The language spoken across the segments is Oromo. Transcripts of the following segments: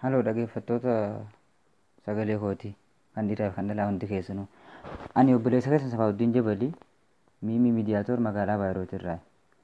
Haloo dhaggeeffattoota sagalee kootii kan dhiiraa fi kan dhalaa hundi keessanuu. Ani obboleessa keessan Safaawuddiin Jabalii miimii miidiyaatoor magaalaa Baayirootii irraa.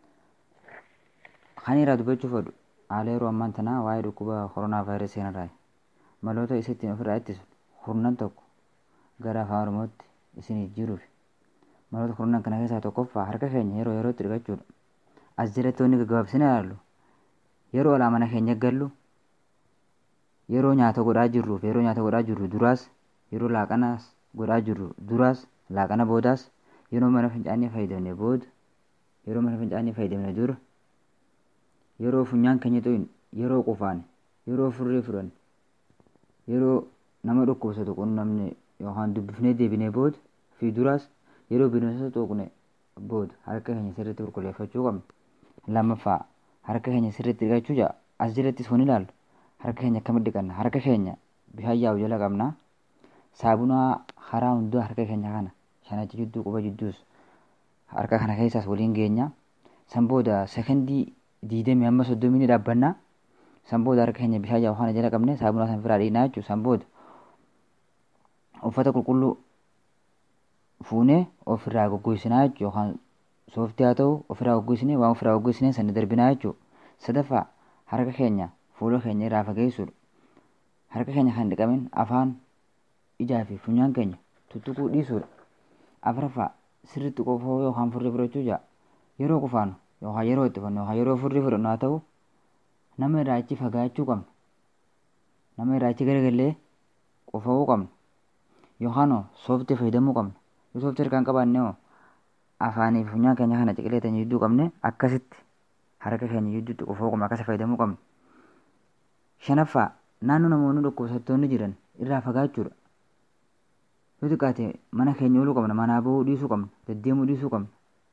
Kan irraa dubbachuu fedhu haala yeroo ammaan tanaa waa'ee dhukkuba koronaa vaayirasii kanarraa. Maloota isa ittiin ofirraa ittisu kurnan tokko gara afaan Oromootti isinii jiruuf. Maloota kurnan kana keessaa tokkoffaa harka keenya yeroo yerootti dhiqachuudha. As jalatti wanni gaggabaabsine ilaallu yeroo alaa mana keenya gallu yeroo nyaata godhaa jirruuf yeroo nyaata godhaa jirru duraas yeroo laaqanaas godhaa jirru duraas laaqana boodaas yeroo mana fincaanii fayyadamne booda yeroo mana fincaanii fayyadamne dura yeroo funyaan keenya to'in yeroo qufaane yeroo furrii fudhanne yeroo nama dhukkubsatu qunnamne yookaan dubbifnee deebinee booda fi duraas yeroo bineensota tuqne booda harka keenya sirriitti qulqulleeffachuu qabna. Lammaffaa harka keenya sirriitti dhiqachuu ja'a as jalattis kun ilaallu harka keenya akkamitti dhiqanna harka keenya bishaan yaa'u jala qabna saabunaa karaa hundaa harka keenya kana shanachi jidduu quba jidduus harka kana keessaas waliin geenya san booda sekondii diidamii hamma soddomii ni dhaabbanna san booda harka keenya bishaan yaa'u kana jala qabne saabunaa san firaa dhiqnaa jechuudha san booda uffata qulqulluu fuunee ofirraa goggoisinaa jechuudha yookaan sooftii haa ta'u ofirraa goggoisinee waan ofirraa goggoisinee sana darbinaa jechuudha sadaffaa harka keenya fuula keenya irraa fageessuudha. Harka keenya kan dhiqamin afaan ijaa fi funyaan keenya tuttuquu dhiisuudha. Afuraffaa sirriitti qofoo yookaan furrii fudhachuu ja'a. Yeroo qufaanu yookaan yeroo itti fannu yookaan yeroo furrii fudhannu haa ta'u nama irraa achi fagaachuu qabna. Nama irraa achi garagallee qofa'uu qabna. Yookaan sooftii fayyadamuu qabna. Yoo sooftii harkaan qabaanne hoo afaanii fi funyaan keenya kana ciqileetanii jidduu qabne akkasitti harka keenya jidduutti qofa'uu qabna akkasa fayyadamuu qabna. Shanaffaa naannoo namoonni dhukkubsattoonni jiran irraa fagaachuudha. Yoo xiqqaate mana keenya ooluu qabna manaa bahuu dhiisuu qabna deddeemuu dhiisuu qabna.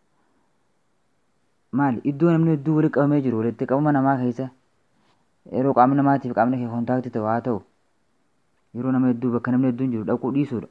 Maali iddoo namni hedduu walitti qabamee jiru walitti qabama namaa keessa yeroo qaamni namaatiif qaamni kee kontaaktii ta'u haa ta'u yeroo nama hedduu bakka namni hedduun jiru dhaquu dhiisuudha.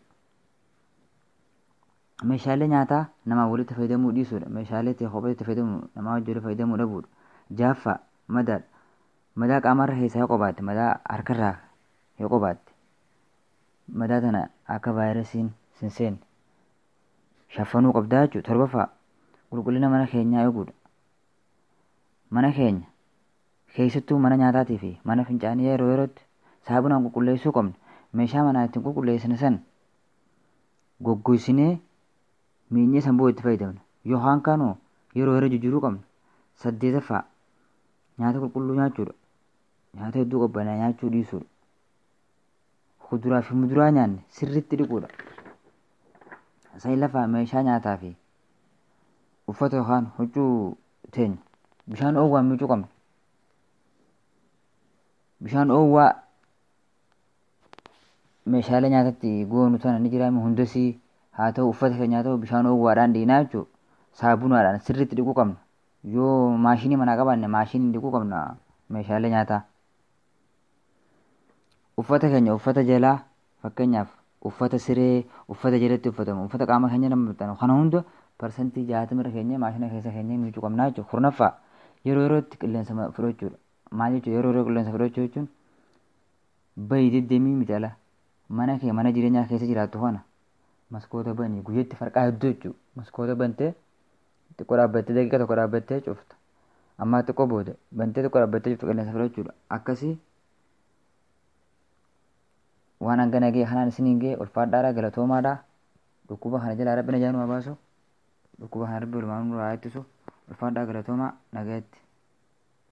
Meeshaalee nyaataa namaa walitti fayyadamuu dhiisuudha. Meeshaalee itti kophee itti fayyadamu namaa wajjin fayyadamuu dhabuudha. Jaaffaa madaadha. madaa qaamarra keessaa yoo qabaatte madaa harkarraa yoo qabaatte madaa tana akka vaayirasiin sin seenne shaffanuu qabdaa jechuudha torbaffaa qulqullina mana keenyaa eeguudha mana keenya keessattuu mana nyaataatii fi mana fincaanii yeroo yerootti saabunaan qulqulleessuu qabna meeshaa manaa ittiin qulqulleessine san goggoisinee miinyee sanboo itti fayyadamna yookaan kaanoo yeroo yeroo jijjiiruu qabna saddeetaffaa nyaata qulqulluu nyaachuudha nyaata hedduu qabbanaa nyaachuu dhiisuudha. Kuduraa fi muduraa nyaanne sirriitti dhiquudha. Sa'i lafaa meeshaa nyaataa fi uffata yookaan huccuu teenya bishaan dhoowwaan miicuu qabna. Bishaan dhoowwaa meeshaalee nyaatatti goonu tana ni jiraame hundasii haa ta'u uffata keenyaa ta'u bishaan dhoowwaadhaan dhiqnaa jechuudha. Saabunaadhaan sirriitti dhiquu qabna. Yoo maashinii manaa qabaanne maashinii dhiquu qabna meeshaalee nyaataa. uffata keenya uffata jalaa fakkeenyaaf uffata siree uffata jalatti uffatamu uffata qaama keenya nama maxxanu kana hunda parsantii jaatamira keenya maashina keessa keenya miicuu qabnaa jechuudha kurnaffaa yeroo yerootti qilleensa fudhachuudha maal jechuudha yeroo yeroo qilleensa fudhachuu jechuun bayi deddeemii miti ala mana kee mana jireenyaa keessa jiraattu kana maskoota banii guyyaatti farqaa hedduu jechuudha maskoota bantee xiqqoo dhaabbattee daqiiqa tokko dhaabbattee cufta ammaa xiqqoo booda bantee xiqqoo dhaabbattee cufta qilleensa fudhachuudha akkasii waan hangana ga'e kanaan isiniin ga'e ulfaadhaadha galatoomaadha dhukkuba kana jalaa rabbi nagaa numa baasu dhukkuba kana rabbi walumaan nurraa ittisu ulfaadhaa galatoomaa nagaatti.